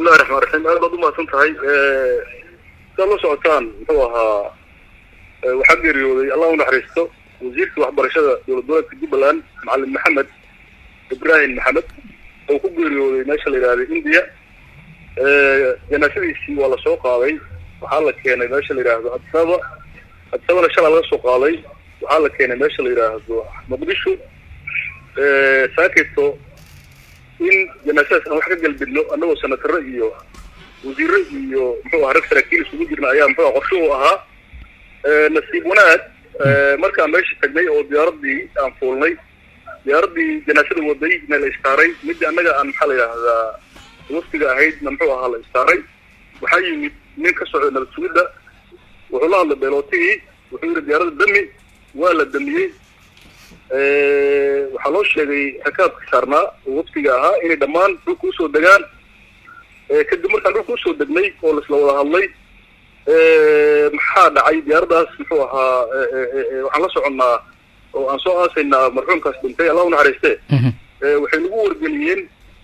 bismillahi raxmaan raxiim aad baad umahadsan tahay saad la socotaan muxuu ahaa waxaa geeriyooday allah u naxariisto wasiirkii waxbarashada dowlad goboleedka jubbaland macalin maxamed ibrahim maxamed oo ku geeriyooday meesha la yidhahda india janaasadiisii waa lasoo qaaday waxaa la keenay meesha la yidhaahdo adisaba adisabana shalaa laga soo qaaday waxaa la keenay meesha la yidhaahdo muqdisho saakito in janaasadaas aan wax ka galbidno annagoo senataro iyo wasiiro iyo muxuu aha rag saraakiil isugu jirna ayaa muxuu aha qorshuhu ahaa nasiib wanaag markaan meesha tagnay oo diyaaradii aan fuulnay diyaaradii janaasada waday na la istaaray midii annaga aan maxaa la yidhaahdaa waftiga ahaydna muxuu ahaa la istaaray waxaa yimid nin ka socda nabad sugidda wuxuu la hadlay beelootigii wuxuu yidhi diyaaradda dami waa la damiyey waxaa loo sheegay rakaabka saarnaa oo waftiga ahaa inay dhammaan dhulka usoo degaan kadib markaan dhulka usoo degnay oo laisla wada hadlay maxaa dhacay diyaaraddaas muxuu ahaa waxaan la soconnaa oo aan soo aasaynaa marxuumkaas dhintay allah u naxariiste waxay nagu wargeliyeen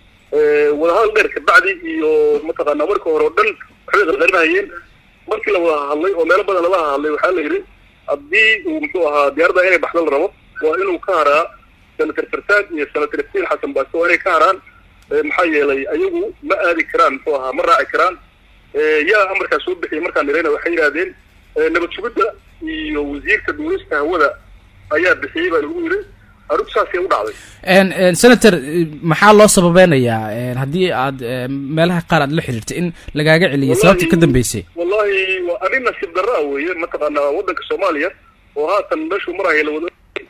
wadahadal dheer kabacdi iyo mataqaanaa marka hore oo dhan waxbay qarqarinahayeen markii la wada hadlay oo meelo badan lala hadlay waxaa la yidhi haddii uu muxuu ahaa diyaaradda inay baxda la rabo waa inuu ka haraa senator fartaag iyo senator iftiin xasan baasto waa inay ka haraan maxaa yeelay ayagu ma aadi karaan muxuu ahaa ma raaci karaan yaa amarkaas soo bixiyay markaan nirayna waxay yidhahdeen nabad sugidda iyo wasiirka duulista hawada ayaa bixiyey baa lagu yidhi arrintu saasay u dhacday senator maxaa loo sababeynayaa haddii aad meelaha qaar aad la xiriirtay in lagaaga celiyay sababta ka dambeysay wallahi waa arrin nasiib darra a weeye mataqaanaa waddanka soomaaliya oo haatan meeshuu maraya lawada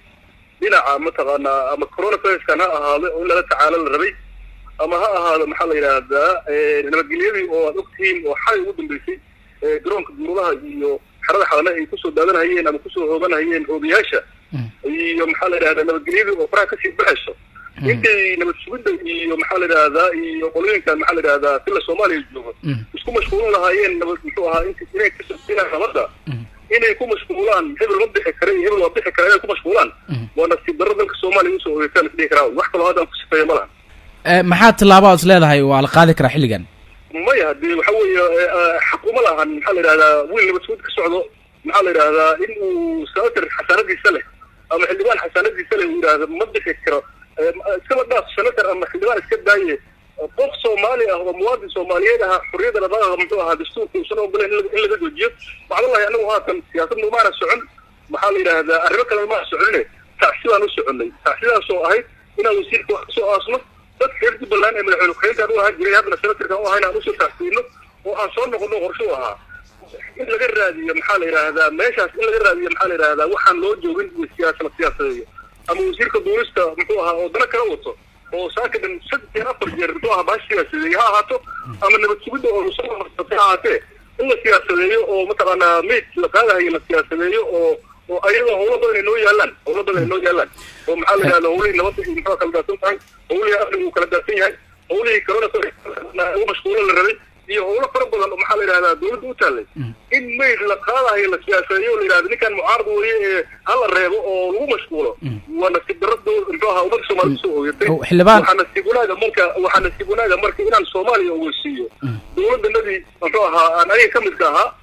dhinaca mataqaanaa ama coronaviruskan ha ahaado oo in lala tacaalo la rabay ama ha ahaado maxaa la yidhaahdaa nabadgelyadii oo aad ogtihiin oo xalay ugu dambeysay garoonka duulaha iyo xerada xalane ay kusoo daadanhayeen ama kusoo hooganhayeen hoogayaasha iyo maxaa la yidhahdaa nabadgelyadii oo faraha kasii baxayso intay nabad sugidda iyo maxaa la yidhahdaa iyo qolooyinkan maxaa la yidhahdaa sila soomaaliya jooga isku mashquulin lahaayeen nabad muxuu ahaa int inay kasina nabadda inay ku mashquulaan hebel ma bixi kara iyo hebel waa bixi kara inay ku mashquulaan waa nasiib darro dalka soomaaliya usoo ogeysaan isdhihi karaa wax kaloo haddaan ku sifeeya ma laha maxaa tillaabo aad is leedahay waa la qaadi karaa xilligan maya hadii waxa weeye xaq uma lahan maxaa la yidhahdaa wiil nabad sugid ka socdo maxaa la yidhahdaa in uu senator xasaanadiisa leh ama xildhibaan xasaanadiisa leh uu yidhahda ma bixi karo iskaba dhaaf senator ama xildhibaan iska daaye qof soomaali ah oo muwaadin soomaaliyeed aha xurriyadda dhaqaaqa muxuu ahaa dastuurka uusan ogolen in laga joojiyo macdalahi anagu haatan siyaasadna umaana socon maxaa la yidhahdaa arrimo kale umaana soconine tacsi baan u soconay tacsidaas oo ahayd inaan wasiirka wax kasoo aasno dadka reer jubbaland ee madaxweyne ku-xigeenkaan u ahaan jiray haddana senatorkan u ahayn aan usoo tacsiino oo aan soo noqono qorsho u ahaa in laga raadiyo maxaa la yidhahdaa meeshaas in laga raadiyo maxaa la yidhahdaa waxaan loo joogin iyo siyaasa la siyaasadeeyo ama wasiirka duulista muxuu ahaa oo dana kala wato oo saakadan saddex jeer afar jeer muxuu ahaa baha siyaasadeeye ha ahaato ama nabad sugidda oo soo marsatay ha ahaatee in la siyaasadeeyo oo mataqaanaa mayd la qaadahayo la siyaasadeeyo oo oo ayadoo howlo badan ay noo yaalaan howlo badan ay noo yaalaan oo maxaa la yidhahda howlihii nabadda iyo muxuu kala daadsan tahay howlihii amnigu uu kala daadsan yahay howlihii corona ugu mashquulo la rabay iyo howlo fara badan oo maxaa la yidhahdaa dawladda u taallay in mayd la qaadahayo la siyaasadeeyo la yidhahda ninkan mucaarad weeye ee hala reebo oo lagu mashquulo waa nasiib darro muxuu ahaa ummadda soomaalida usoo ooyatay waxaa nasiib wanaaga marka waxaa nasiib wanaaga marka inaan soomaaliya ogeysiiyo dawladdanadii muxuu ahaa aan aniga ka midka ahaa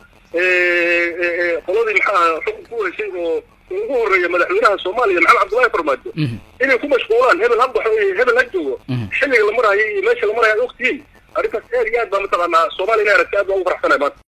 qoladii maxaa ahaa xukun ku weysay oo ugu horeeya madaxweynaha soomaaliya maxamed cabdullahi farmaajo inay ku mashquulaan hebel ha baxo iyo hebel ha joogo xilliga la marahayo iyo meesha la marayo ad ogtihiin arrintaas aad iyo aad baa mataqaanaa soomaaliya inay aragtay aad baa ugu faraxsanay maanta